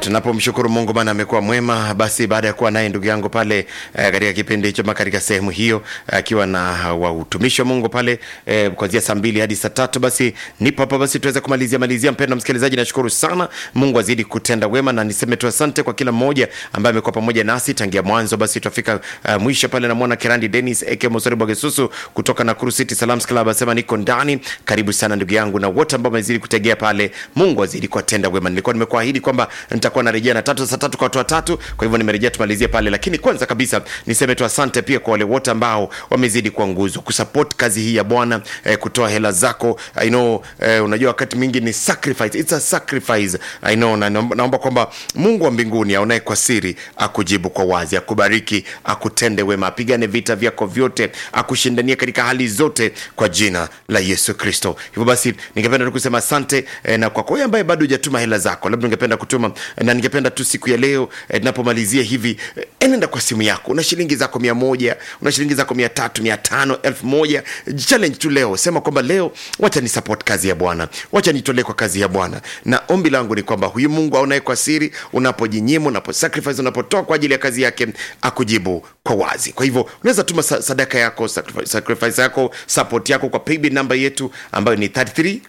tunapomshukuru mungu maana amekuwa mwema basi baada ya kuwa naye ndugu yangu pale eh, katika kipindi hicho ama katika sehemu hiyo akiwa na wa utumishi wa mungu pale eh, kuanzia saa mbili hadi saa tatu basi nipo hapa basi tuweze kumalizia malizia mpendo msikilizaji nashukuru sana mungu azidi kutenda wema na niseme tu asante kwa kila mmoja ambaye amekuwa pamoja nasi tangia mwanzo basi tutafika uh, mwisho pale namwona kirandi denis eke mosori bwagesusu kutoka nakuru city salams club asema niko ndani karibu sana ndugu yangu na wote ambao wamezidi kutegea pale mungu azidi kuwatenda wema nilikuwa nimekuahidi kwamba nitakuwa narejea na tatu saa tatu kwa watu watatu kwa hivyo nimerejea tumalizie pale lakini kwanza kabisa niseme tu asante pia kwa wale wote ambao wamezidi kuwa nguzo kusupport kazi hii ya bwana eh, kutoa hela zako I know, eh, unajua wakati mwingi ni sacrifice It's a sacrifice I know, na naomba naomba kwamba mungu wa mbinguni aonaye kwa siri akujibu kwa wazi akubariki akutende wema apigane vita vyako vyote akushindania katika hali zote kwa jina la yesu kristo hivyo basi ningependa tu kusema asante eh, na kwa kwa wewe ambaye bado hujatuma hela zako labda ungependa kutuma eh, na ningependa tu siku ya leo eh, tunapomalizia hivi eh, enenda kwa simu yako una shilingi zako mia moja una shilingi zako mia tatu mia tano elfu moja challenge tu leo sema kwamba leo wacha ni support kazi ya bwana wacha nitolee kwa kazi ya bwana na ombi langu ni kwamba huyu mungu aonaye kwa siri unapojinyima unaposacrifice unapotoa kwa ajili ya kazi yake akujibu kwa wazi kwa hivyo unaweza tuma sa- sadaka yako sacrifice, sacrifice yako support yako kwa paybill namba yetu ambayo ni 33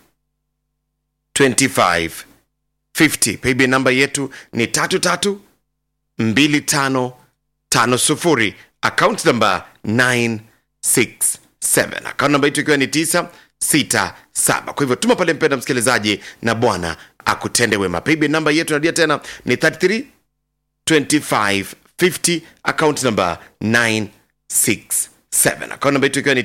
25 50 paybill namba yetu ni tatu tatu mbili tano tano sufuri account namba 967 account namba yetu ikiwa ni 967 kwa hivyo tuma pale mpenda msikilizaji na bwana akutende wema paybill namba yetu narudia tena ni 33 25 50 account number 967 account number yetu ikiwa ni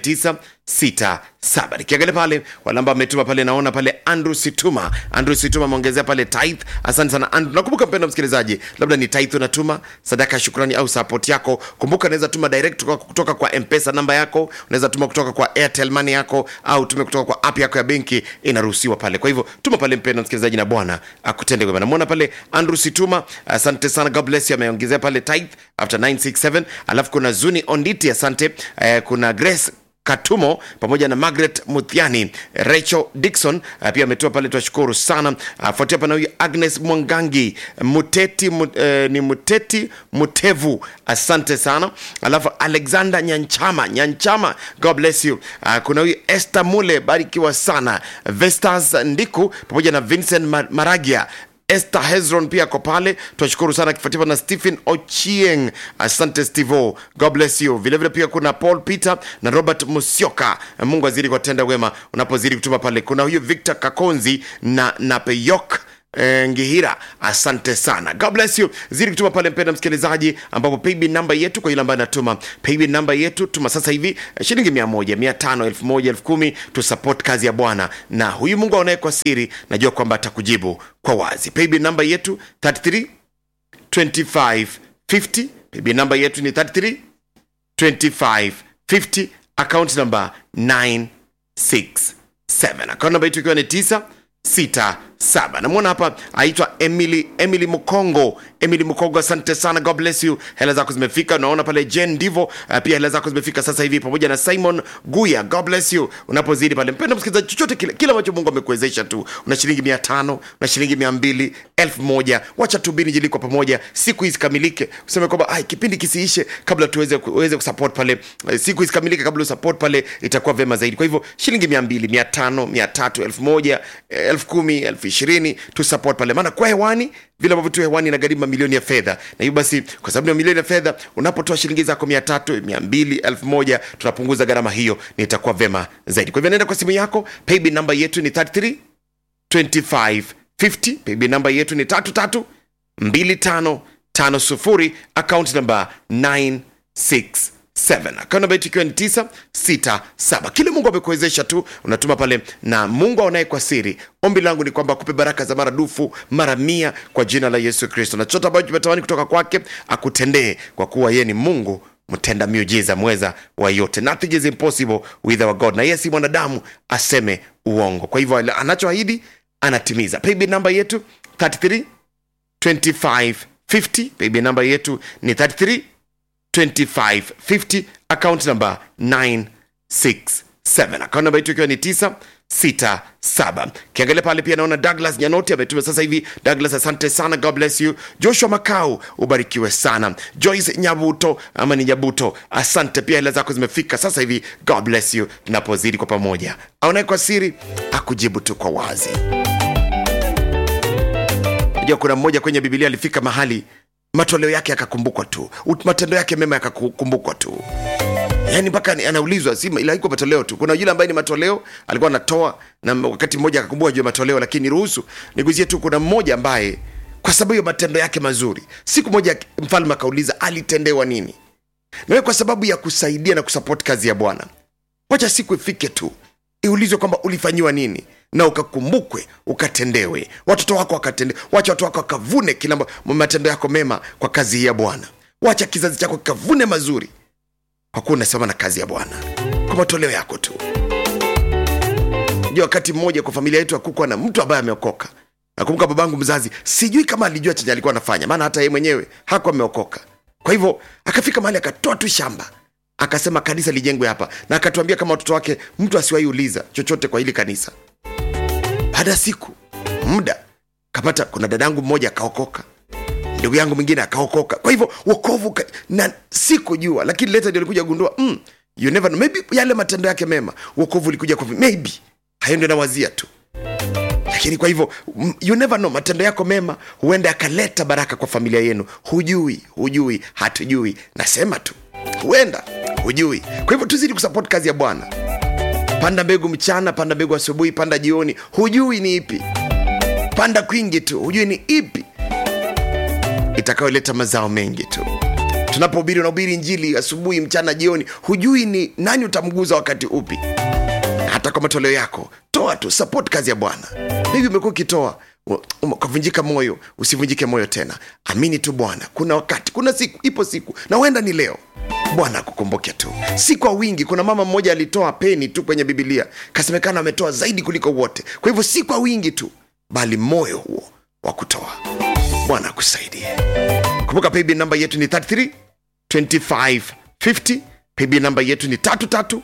967 nikiangalia pale wale ambao ametuma pale naona pale andrew situma andrew situma ameongezea pale tithe asante sana andrew nakumbuka mpenda msikilizaji labda ni tithe unatuma sadaka ya shukrani au support yako kumbuka unaweza tuma direct kutoka, kutoka kwa mpesa namba yako unaweza tuma kutoka kwa airtel money yako au tume kutoka kwa app yako ya benki inaruhusiwa pale kwa hivyo tuma pale mpenda msikilizaji na bwana akutende wema namwona pale andrew situma asante sana god bless you ameongezea pale tithe after 967 alafu kuna zuni onditi asante eh, kuna grace katumo pamoja na margaret muthiani rachel dikson uh, pia ametoa pale twashukuru sana afuatia uh, pana huyu agnes mwangangi muteti mu, uh, ni muteti mutevu asante sana alafu alexander nyanchama nyanchama god bless you uh, kuna huyu este mule barikiwa sana vestas ndiku pamoja na vincent Mar- maragia Esther Hezron pia ako pale, tunashukuru sana, akifuatiwa na Stephen Ochieng. Asante Stevo, God bless you. Vilevile pia kuna Paul Peter na Robert Musyoka. Mungu azidi kuwatenda wema unapozidi kutuma pale. Kuna huyu Victor Kakonzi na Napeyok eh, ngihira asante sana god bless you zidi kutuma pale mpenda msikilizaji ambapo paybill namba yetu kwa yule ambaye anatuma paybill namba yetu tuma sasa hivi eh, shilingi mia moja mia tano elfu moja elfu kumi tusupport kazi ya bwana na huyu mungu aonaye kwa siri najua kwamba atakujibu kwa wazi paybill namba yetu 33 25 50 paybill namba yetu ni 33 25 50 account number 967 account namba yetu ikiwa ni 967 namwona hapa aitwa emily emily mkongo emily mkongo asante sana god bless you hela zako zimefika unaona pale jen ndivo uh, pia hela zako zimefika sasa hivi pamoja na simon guya god bless you unapozidi pale mpenda msikilizaji chochote kile kile ambacho mungu amekuwezesha tu una shilingi mia tano una shilingi mia mbili elfu moja wacha tubini jili kwa pamoja siku hizi kamilike useme kwamba ai kipindi kisiishe kabla tuweze uweze kusupport pale eh, siku hizi kamilike kabla usupport pale itakuwa vema zaidi kwa hivyo shilingi mia mbili mia tano mia tatu elfu moja eh, elfu kumi elfu ishirini tu support pale maana kwa hewani vile ambavyo tu hewani inagharimu mamilioni ya fedha na hivyo basi kwa sababu ni mamilioni ya fedha unapotoa shilingi zako mia tatu mia mbili elfu moja tunapunguza gharama hiyo na itakuwa vema zaidi kwa hivyo naenda kwa simu yako paybill namba yetu ni 33 2550 paybill namba yetu ni tatu tatu mbili tano tano sufuri account namba 967 account namba yetu ikiwa ni 967 kile mungu amekuwezesha tu unatuma pale na mungu aonaye kwa siri ombi langu ni kwamba akupe baraka za maradufu mara mia kwa jina la yesu kristo na chochote ambacho tumetamani kutoka kwake akutendee kwa kuwa yeye ni mungu mtenda miujiza mweza wa yote nothing is impossible with our god na yeye si mwanadamu aseme uongo kwa hivyo anachoahidi anatimiza paybill namba yetu 33 25 50 paybill namba yetu ni 33 25 50 account number 967 account namba yetu ikiwa ni 9 967 kiangalia pale pia naona douglas nyanoti ametuma sasa hivi douglas asante sana god bless you joshua makau ubarikiwe sana joyce nyabuto ama ni nyabuto asante pia hela zako zimefika sasa hivi god bless you tunapozidi kwa pamoja aonaye kwa siri akujibu tu kwa wazi Unajua kuna mmoja kwenye bibilia alifika mahali matoleo yake yakakumbukwa tu Ut- matendo yake mema yakakumbukwa tu yaani mpaka ni- anaulizwa si ila iko matoleo tu kuna yule ambaye ni matoleo alikuwa anatoa na wakati mmoja akakumbuka juu ya matoleo lakini ruhusu niguzie tu kuna mmoja ambaye kwa sababu ya matendo yake mazuri siku moja mfalme akauliza alitendewa nini nawe kwa sababu ya kusaidia na kusupport kazi ya bwana wacha siku ifike tu iulizwe kwamba ulifanyiwa nini na ukakumbukwe ukatendewe watoto wako wakatende wacha watoto wako wakavune kila mba- matendo yako mema kwa kazi hii ya bwana wacha kizazi chako kikavune mazuri kwa kuwa unasimama na kazi ya bwana kwa matoleo yako tu jua wakati mmoja kwa familia yetu hakukuwa na mtu ambaye ameokoka nakumbuka babangu mzazi sijui kama alijua chenye alikuwa anafanya maana hata yeye mwenyewe hakuwa ameokoka kwa hivyo akafika mahali akatoa tu shamba akasema kanisa lijengwe hapa na akatuambia kama watoto wake mtu asiwahi uliza chochote kwa hili kanisa baada ya siku muda kapata kuna dadangu mmoja akaokoka ndugu yangu mwingine akaokoka kwa hivyo wokovu ka, na sikujua lakini leta ndio alikuja gundua mm, you never know. maybe yale matendo yake mema wokovu ulikuja kwa vi- maybe hayo ndio nawazia tu lakini kwa hivyo mm, you never know matendo yako mema huenda yakaleta baraka kwa familia yenu hujui hujui hatujui nasema tu huenda hujui kwa hivyo tuzidi kusupport kazi ya bwana panda mbegu mchana panda mbegu asubuhi panda jioni hujui ni ipi panda kwingi tu hujui ni ipi itakayoleta mazao mengi tu tunapohubiri unahubiri njili asubuhi mchana jioni hujui ni nani utamguza wakati upi na hata kwa matoleo yako toa tu support kazi ya bwana hivi umekuwa ukitoa u- um- ukavunjika moyo usivunjike moyo tena amini tu bwana kuna wakati kuna siku ipo siku na huenda ni leo bwana akukumbuke tu si kwa wingi kuna mama mmoja alitoa peni tu kwenye bibilia kasemekana ametoa zaidi kuliko wote kwa hivyo si kwa wingi tu bali moyo huo wa kutoa bwana akusaidie kumbuka paybill namba yetu ni 33 25 50 paybill namba yetu ni 33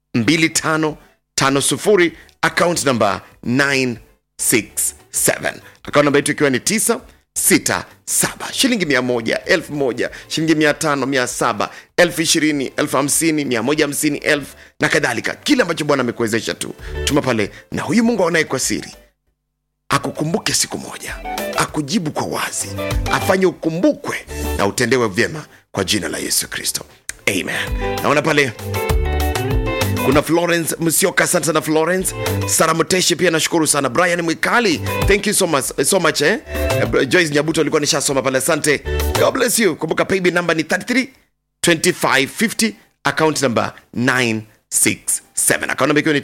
2550 account namba 967 account namba yetu ikiwa ni 967 shilingi 100 1000 shilingi 500 700 20 50 150 1000 na kadhalika kile ambacho bwana amekuwezesha tu tuma pale na huyu mungu aonaye kwa siri akukumbuke siku moja akujibu kwa wazi afanye ukumbukwe na utendewe vyema kwa jina la yesu kristo amen naona pale kuna florence msioka asante sana florence sara mteshi pia nashukuru sana brian mwikali thank you so much, so much eh? Eh, joyce nyabuto alikuwa nishasoma pale asante god bless you kumbuka paybill number ni 33 2550 account number 967 account number ikiwa ni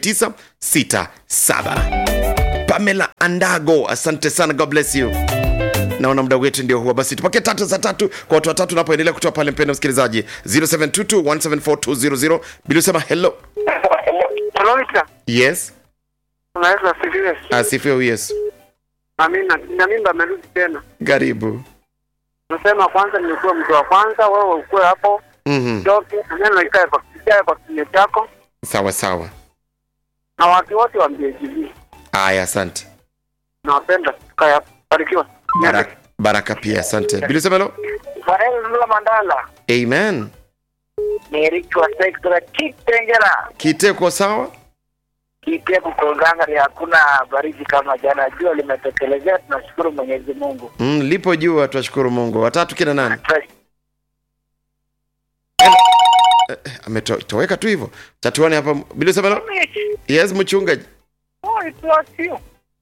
967 pamela andago asante sana god bless you naona muda wetu ndio huwa basi tupake tatu za tatu kwa watu watatu unapoendelea kutoa pale mpendo msikilizaji 0722174200 bila usema hello Kilomita yes unaweza asifiwe. asifiwe huyu yesu Amina. Na mimba amerudi tena. karibu Nasema kwanza nilikuwa mtu wa kwanza, wewe ukuwe hapo mm-hmm. toke neno ikae kwa ikae kwa kinywa chako, sawa sawa na watu wote waambie jibii. aya asante Nawapenda, tukae hapo. Barikiwa. baraka, baraka pia asante bila usema hello Farel Mula Mandala. amen Nerichwa sekta Kitengera. kiteko sawa Kitia kukonganga ni hakuna baridi kama jana, jua limetekelezea. Tunashukuru Mwenyezi Mungu. mm, lipo jua twashukuru mungu watatu kina nani ametoweka tu hivyo tatuane hapa bila usema hello yes mchungaji Oh, it was you.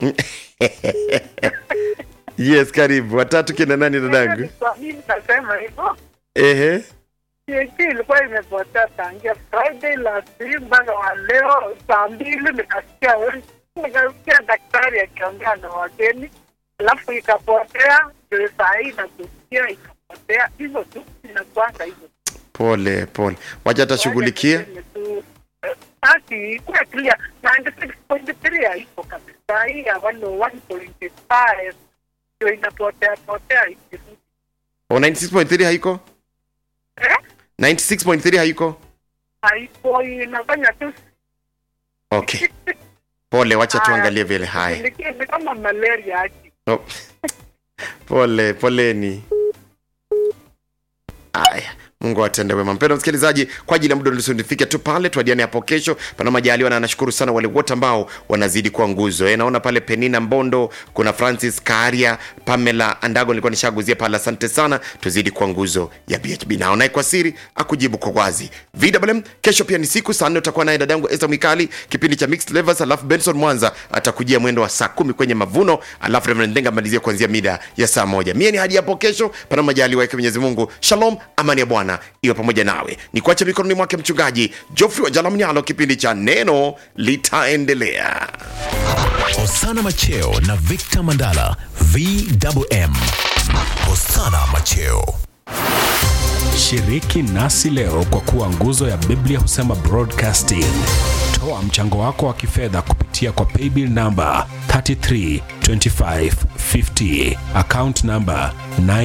yes karibu watatu kina nani dadangu Mimi nasema hivyo. ehe TNT ilikuwa imepotea tangia Friday last week mpaka wa leo saa mbili nikasikia we- nikasikia daktari akiongea na wageni, alafu ikapotea, ndio saa hii nakusikia ikapotea, hivyo tu inakwanga hivyo. pole pole wacha atashughulikia Wacha tuseme tu, eh, Basi ikuwe clear 96.3 haipo kabisa, hii ya 101.5 ndio inapotea potea ikirudi. o 96.3 haiko Eh? 96.3 haiko Haipo, inafanya tu okay pole wacha tuangalie vile haya Niliki- ni kama malaria aki oh. pole poleni haya mungu atende wema mpendo msikilizaji kwa ajili ya muda nifike tu pale tuadiane hapo kesho pana majaliwa na nashukuru sana wale wote ambao wanazidi kuwa nguzo e, naona pale penina mbondo kuna francis karia pamela andago nilikuwa nishaguzia pale asante sana tuzidi kuwa nguzo ya bhb naonaye kwa siri akujibu kwa wazi vwm kesho pia ni siku saa nne utakuwa naye dadangu esta mwikali kipindi cha mixed levels alafu benson mwanza atakujia mwendo wa saa kumi kwenye mavuno alafu reverend ndenga amalizia kuanzia mida ya saa moja mie ni hadi hapo kesho pana majaliwa yake mwenyezi mungu shalom amani ya bwana iwe pamoja nawe ni kuacha mikononi mwake mchungaji jofri wa jalamnyalo kipindi cha neno litaendelea Hosana Macheo na Victor Mandala VMM. Hosana Macheo. Shiriki nasi leo kwa kuwa nguzo ya Biblia husema broadcasting. Toa mchango wako wa kifedha kupitia kwa paybill namba 332550 account namba 9